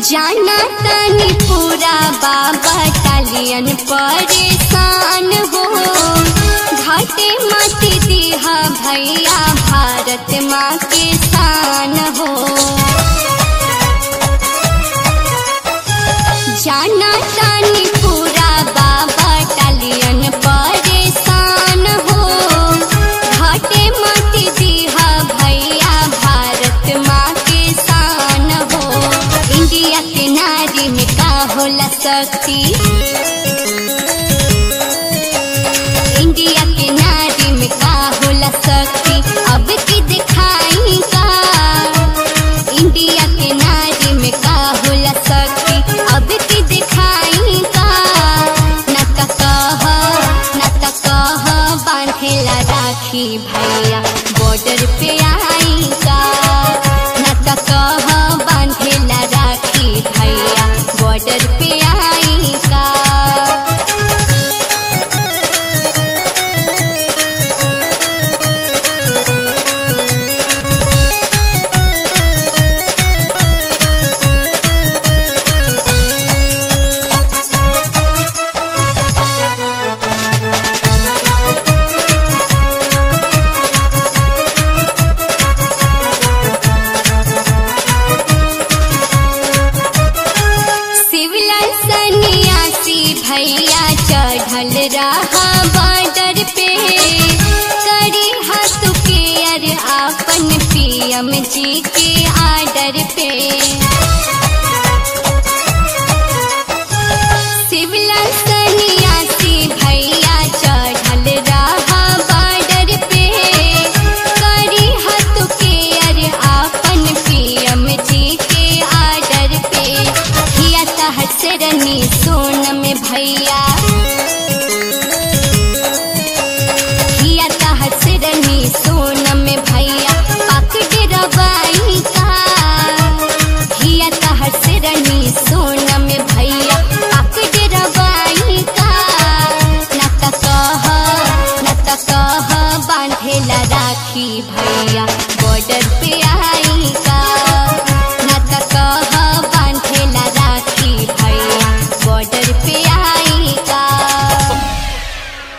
जाना तनी पूरा बाबा टालियन परेशान हो घाटे मत दिहा भैया भारत माँ के शान हो जाना तनी पूरा बाबा टालियन परेशान हो घाटे मत दिहा भैया भारत माँ के शान हो इंडिया के नारी में का होला शक्ति इंडिया के नारी में का होला शक्ति अब की दिखाई का इंडिया के नारी में का होला शक्ति अब की दिखाई का न त कह न त कह बांधेला राखी भैया बॉर्डर पे आई का न त कह बांधेला राखी भैया बॉर्डर पे आई का शिवला सन्यासी भैया चढ़ल रहा बॉर्डर पे करी हाथ के अर आपन पीएम जी के आर्डर पे शिवला सन्यासी भैया चढ़ल रहा बॉर्डर पे करी हाथ के अर आपन पीएम जी के आर्डर पे हिया तहर से रनी सोन में भैया हिया तहर से रनी सोन में भैया पक डरवाई का हिया तहर से रनी सोन में भैया पक डरवाई का न त कह न त कह बांधेला राखी भैया बॉर्डर पे आ